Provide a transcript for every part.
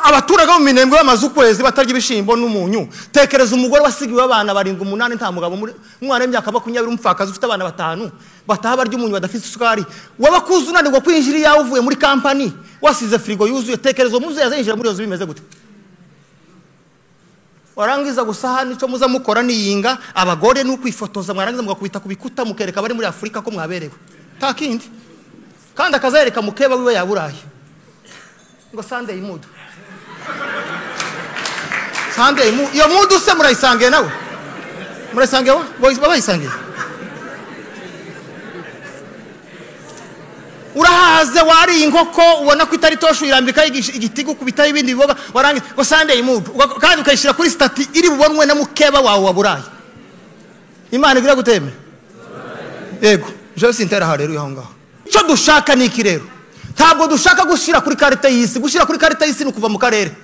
abaturage bo mu minembwe bamaze ukwezi batarya ibishyimbo n'umunyu tekereza umugore wasigiwe abana barindwi umunani nta mugabo muri umwana w'imyaka makumyabiri umupfakazi ufite abana batanu bataha barya umunyu badafite isukari waba kuzi unanirwa kwinjira iyawe uvuye muri kampani wasize firigo yuzuye tekereza uwo muzehe azinjira muri iyo nzu bimeze gute warangiza gusa hano icyo muza mukora niyinga abagore ni ukwifotoza mwarangiza mugakubita ku bikuta mukereka abari muri afurika ko mwaberewe nta kindi kandi akazereka mukeba wiwe yaburaye ngo sandeyi mudu sandeyi mudu iyo mudu se murayisangiye nawe murayisangiye baba bayisangiye urahaze wariye inkoko ubona ko itari toshu irambikaho igitigu kubitaho ibindi biboga warangiza ngo sandeyi mudu uga- kandi ukayishyira kuri sitati iri bubonwe na mukeba wawe wa burayi imana igira gutemera yego jose intera hareruye aho ngaho icyo dushaka ni iki rero ntabwo dushaka gushyira kuri karita y'isi gushyira kuri karita y'isi ni ukuva mu karere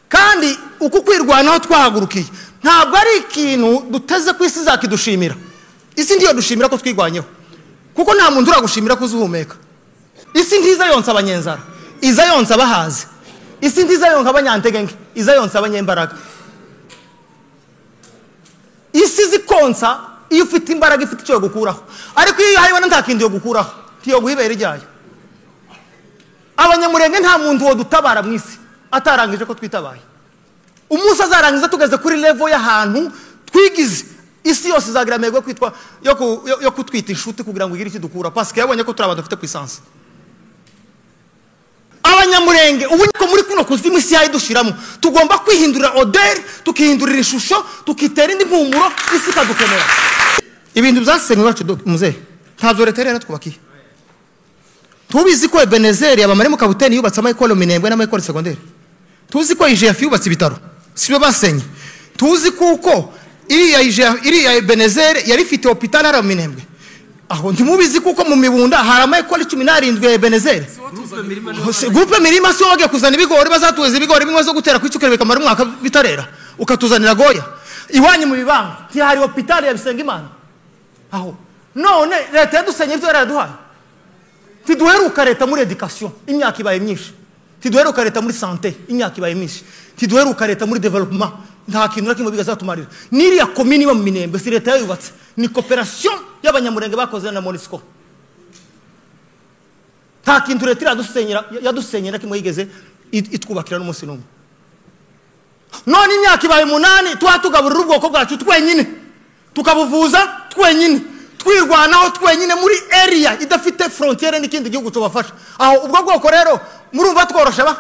kandi uku kwirwanaho twahagurukiye ntabwo ari ikintu duteze ku isi zakidushimira isi ndiyo dushimira ko twirwanyeho kuko nta muntu uragushimira ko uzuhumeka isi ntiza yonsa abanyenzara iza yonsa abahazi isi ntiza yonka abanyantegenge iza yonsa abanyembaraga isi zikonsa iyo ufite imbaraga ifite icyo yogukuraho ariko iyo uyihayibona nta kindi yogukuraho ntiyoguha ibere ryayo abanyamurenge nta muntu wodutabara mu isi atarangije ko twitabaye umunsi azarangiza tugeze kuri levo y'ahantu twigize isi yose izagira amahirwe yo kwitwa- yo ku- yo- yo kutwita inshuti kugira ngo igire icyo idukura pasike yabonye ko turi abantu dufite ku isansi abanyamurenge ubu niko muri kuno kuzimu isi yayidushyiramo tugomba kwihindurira oderi tukihindurira ishusho tukitera indi mpumuro isi ikadukenera ibintu byasenywe iwacu do- muzehe ntabyo leta yari yaratwubakiye tubizi ko ebenezeri abamare mu kabuteni yubatse amayikoro minembwe n'amayikoro segonderi tuzi ko ijefu yubatse ibitaro si bo basenye tuzi kuko iriya IGF iriya ebenezeri yari ifite hopitali hari mu minembwe aho ntimubizi kuko mu mibunda hari amayikoro cumi n'arindwi ya ebenezeri Hose- gurupe mirima si wowe wagiye kuzana ibigori bazatuza ibigori bimwe zo gutera ku icyukere bikamara umwaka bitarera ukatuzanira goya iwanyu mu bibanga ntihari hopitali ya bisengimana aho none leta yadusenye ibyo yari yaraduhaye ntiduheruka leta muri edikasiyo imyaka ibaye myinshi ntiduheruka leta muri sante imyaka ibaye myinshi ntiduheruka leta muri developuma nta kintu na kimwe bizatumarira n'iriya komini iba mu minembwe si leta yayubatse ni koperasiyo y'abanyamurenge bakoze na monisiko nta kintu leta iradusenyera yadusenyera kimwe yigeze it- itwubakira n'umunsi n'umwe none imyaka ibaye umunani tuba tugaburira ubwoko bwacu twenyine tukabuvuza twenyine twirwanaho twenyine muri eriya idafite frontiere n'ikindi gihugu tubafasha aho ubwo bwoko rero murumva tworosha ba